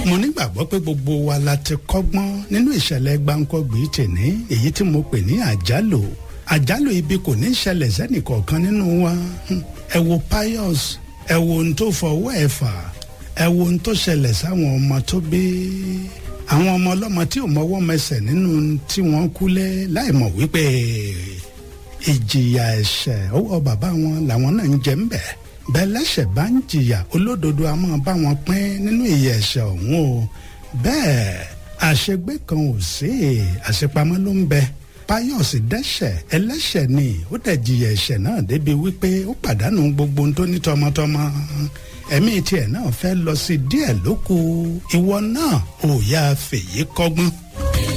mo nígbàgbọ́ pé gbogbo wa la ti kọ́gbọ́n nínú ìṣẹ̀lẹ̀ gbáǹkọ́gbì tèní èyí tí mo pè ní àjálù àjálù ibi kò ní ṣẹlẹ̀ sẹ́nìkọ̀ọ̀kan nínú wa ẹ wo pius ẹ wo ohun tó fọwọ́ ẹ̀ fà ẹ wo ohun tó ṣẹlẹ̀ sáwọn ọmọ tó bí àwọn ọmọ ọlọ́mọ tí ò mọwọ́ mẹsẹ̀ nínú tí wọ́n kúlé láì mọ̀ wípé ìjìyà ẹ̀ṣẹ̀ ọwọ́ bàbá wọn làwọn náà ń jẹ ń bẹ̀ bẹ́ẹ̀ lẹ́ṣẹ̀ bá ń jìyà olódodo a máa bá wọn pín nínú ìyà ẹ̀ṣẹ̀ ọ̀hún o bẹ́ẹ̀ àṣegbé kan ò sí àṣepamọ́ ló ń bẹ Páyọ̀sì dẹ́ṣẹ̀ ẹlẹ́ṣẹ̀ ni ó dẹ̀ jìyà ẹ̀ṣẹ̀ náà débi wípé ó pàdánù gbogbo ohun tó ní tọmọtọmọ ẹ̀mí tiẹ̀ náà fẹ́ lọ sí díẹ̀ lóku ìwọ náà ò yá fèyí kọ́gbọ́n.